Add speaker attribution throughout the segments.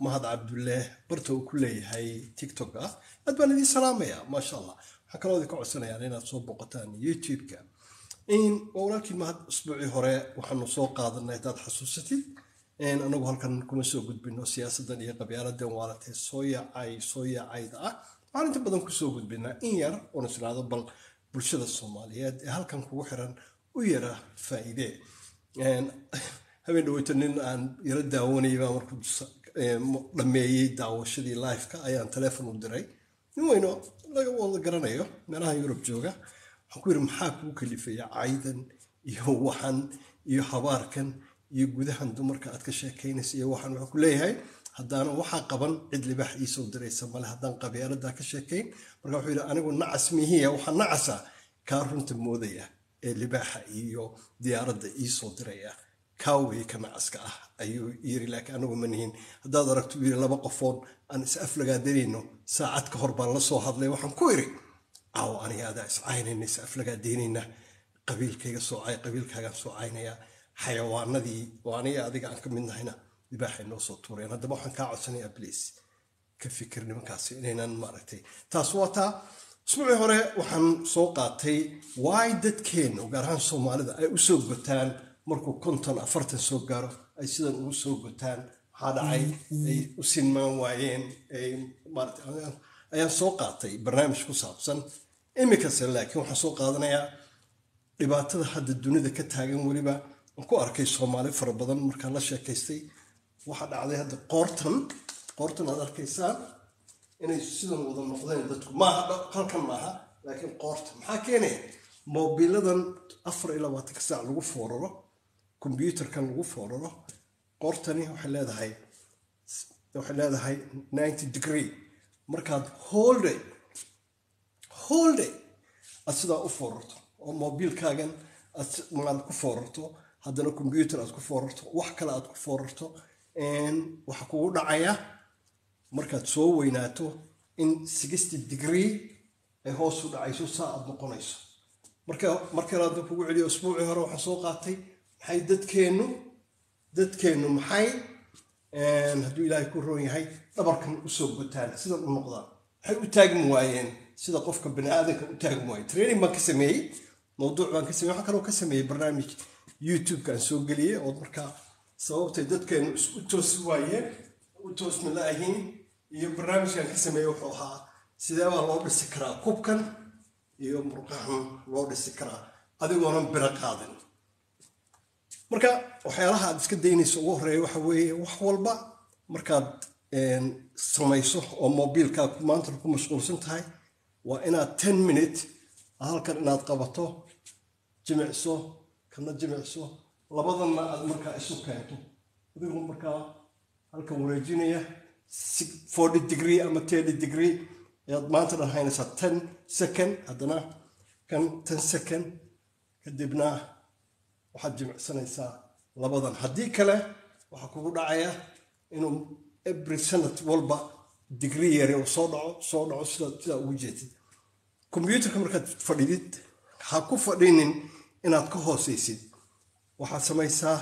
Speaker 1: mahad cabdulle barta uu ku leeyahay tiktok ah aad baan idiin salaamaya maasha allah waxaan kaloo idinka codsanayaan inaad soo boqotaan youtube-ka waa walaalkii mahad usbuucii hore waxaanu soo qaadanay haddaad xasuusatid anagu halkan kuma soo gudbino siyaasadan iyo qabyaaladan waalatee soo yaacay soo yaacayda ah waxaan inta badan kusoo gudbinaa in yar oon israado bal bulshada soomaaliyeed ee halkan kugu xiran u yara faa'iide habeen dhaweyto nin aan yaro daawanayay baa markuu dhameeyey daawashadii liveka ayaan teleefon u diray nin weyno laga wada garanayo meelaha yurub jooga waxaan ku yidhi maxaa kuu kalifaya caydan iyo waxan iyo habaarkan iyo gudahan dumarka aad ka sheekaynaysa iyo waxaan wuxuu ku leeyahay haddaana waxaa qaban cid libaax iisoo diraysa male haddaan qabyaaladaa ka sheekayn marka wuxuu yidhi anigu nacas mihiya waxaa nacasa kaa runta moodaya ee libaaxa iyo diyaaradda iisoo diraya kaawey ka nacaska ah ayuu yiri laakiin anagu ma nihin haddaad aragto yiri laba qofoon aan is aflagaadanayno saacad ka hor baan la soo hadlay waxaan ku iri caawo aniga adaa is caynayna is aflagaadaynayna qabiilkayga soo cay qabiilkaagaan soo caynaya xayawaanadii oo aniga adiga aan ka mid nahayna libaaxay noo soo tuureen haddaba waxaan kaa codsanayaa bliis ka fikir nimankaasi inaynan maaragtay taas waa taa usbuucii hore waxaan soo qaatay waay dadkeennu gaar ahaan soomaalida ay u soo gotaan markuu konton afartan soo gaaro ay sidan ugu soo gotaan maxaa dhacay ay u sinmaan waayeen ayaan soo qaatay barnaamij ku saabsan iminkase laakiin waxaan soo qaadanayaa dhibaatada hadda dunida ka taagan weliba aan ku arkay soomaali fara badan markaan la sheekaystay waxaa dhacday hadda qoortan qoortan aad arkaysaan inay sidan wada noqdeen dadku maaha halkan maaha laakiin qoorta maxaa keenaya moobiladan afar iyo labaatanka saac lagu fooraro kombyuutarkan lagu fooraro qoortani waxay leedahay waxay leedahay ninety degree markaad holday holday aad sidaa u foorarto oo moobiilkaagan aad ku foorarto haddana kombyuutar aad ku foorarto wax kale aad ku foorarto waxa kugu dhacaya markaad soo weynaato in sixty degree ay hoos u dhacayso saa aad noqonayso marka markale hadda kugu celiyo usbuucii hore waxaan soo qaatay maxay dadkeennu dadkeennu maxay hadduu ilaahay ku roon yahay dhabarkan usoo gotaan sidan u noqdaan maxay u taagmi waayeen sida qofka bani aadanka u taagmi waaye training baan ka sameeyey mawduuc baan ka sameeyey waxaan kaloo ka sameeyey barnaamij youtube-ka aan soo geliyey oo markaa sababtay dadkeennu isu toosi waayeen u toosmi la-ahiin iyo barnaamijkan ka sameeyey wuxuu ahaa sidee baa loo dhisi karaa kubkan iyo murqahan loo dhisi karaa adigoonan biro qaadin marka waxyaalaha aad iska daynayso ugu horeeya waxa weeye wax walba markaad samayso oo mobiilkaad maanta ku mashquulsan tahay waa inaad ten minute halkan inaad qabato jimicso kana jimicso labadanna aad markaa isu keento adigoo markaa halkan wareejinaya forty degree ama thirty degree ayaad maanta dhan haynaysaa ten second haddana kan ten second kadibna waxaad jimicsanaysaa labadan haddii kale waxaa kugu dhacaya inuu every sanad walba degree yari uu soo dhaco soo dhaco sida sidaa ugu jeedid kombyuutarka markaad fadhidid ha ku fadhinin inaad ka hoosaysid waxaad samaysaa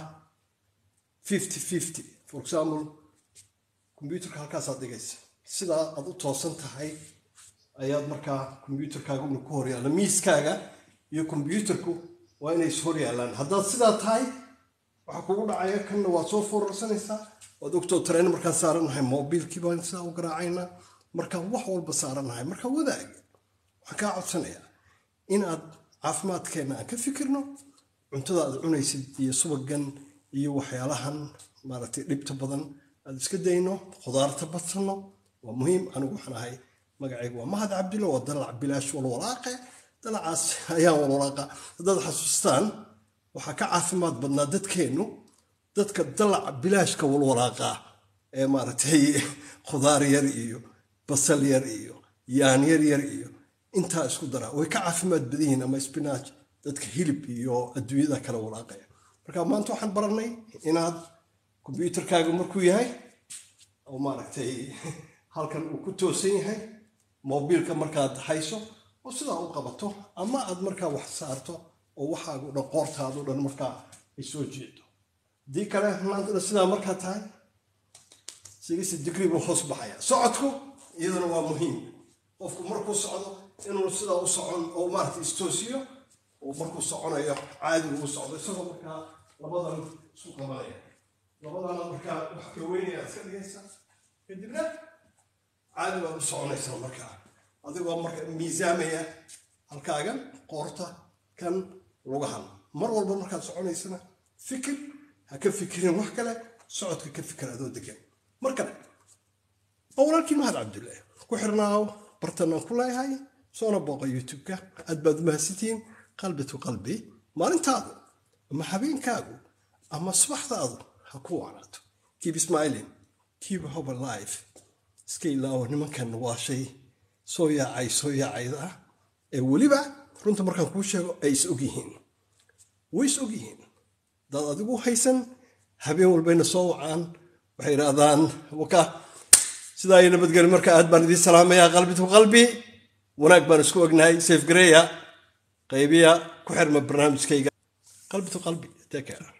Speaker 1: fifty fifty for example kombyuutarka halkaasaad dhigaysa sidaa aad u toosan tahay ayaad markaa kombyuutarkaaga una ku horyaalla miiskaaga iyo kombyuutarku waa inay is hor yaallaan haddaad sidaa tahay waxaa kugu dhacaya kanna waad soo foorarsanaysaa waad ogtoo tareen markaan saarannahay mobiilkii baan sidaa u garaacaynaa markaan wax walba saarannahay markaa wadaag waxaan kaa codsanayaa inaad caafimaadkeenna aan ka fikirno cuntada aad cunaysid iyo subagan iyo waxyaalahan maaragtay dhibta badan aad iska dayno khudaarta badsanno waa muhiim anigu waxaan ahay magacaygu waa mahad cabdilla waa dalac bilaash walwalaaqe dalacaas ayaan walwalaaqa haddaad xasuustaan waxaa ka caafimaad badnaa dadkeennu dadka dalaca bilaashka walwalaaqa ee maaragtay khudaar yar iyo basal yar iyo yaan yar yar iyo intaa isku daraa way ka caafimaad badan yihiin ama spinach dadka hilib iyo adduunyada kale walaaqaya marka maanta waxaan baranay inaad kombyuutarkaaga markuu yahay oo maaragtay halkan uu ku toosan yahay mobiilka markaad hayso oo sidaa u qabato ama aad markaa wax saarto oo waxaagu dhan qoortaadu dhan markaa ay soo jeedo haddii kale maanta sidaa markaa tahay sixty degree buu hoos baxaya socodku iyaduna waa muhiim qofku markuu socdo inuu sidaa u socon oo maarata istoosiyo oo markuu soconayo caadigu u socdo isagoo markaa labadan isu qabanaya labadana markaa wax ka weynaya iska dhigaysa kadibna caadi baad u soconaysaa markaa adigoo marka miisaamaya halkaagan qoorta kan lugahan mar walba markaad soconaysana fikir ha ka fikirin wax kale socodka ka fikir adoo degan mar kale oo walaalkii mahad cabdullaahi ku xirnaaw bartanaan ku leeyahay soona booqa youtube-ka aad baad mahadsantihiin qalbi to qalbi maalintaadu ama habeenkaagu ama subaxdaadu ha ku wacnaato keep smiling keep hope alive iska ilaawo nimankan waa shay soo yaacay soo yaacayda ah ee weliba runta markaan kuu sheego ay is og yihiin way is og yihiin dad adigu haysan habeen walbayna soo wacaan waxay idhaahdaan waka sidaa iyo nabadgeli marka aad baan idiin salaamayaa qalbi to qalbi wanaag baan isku ognahay safe gareya qaybiya ku xirma barnaamijkayga qalbi to qalbi take care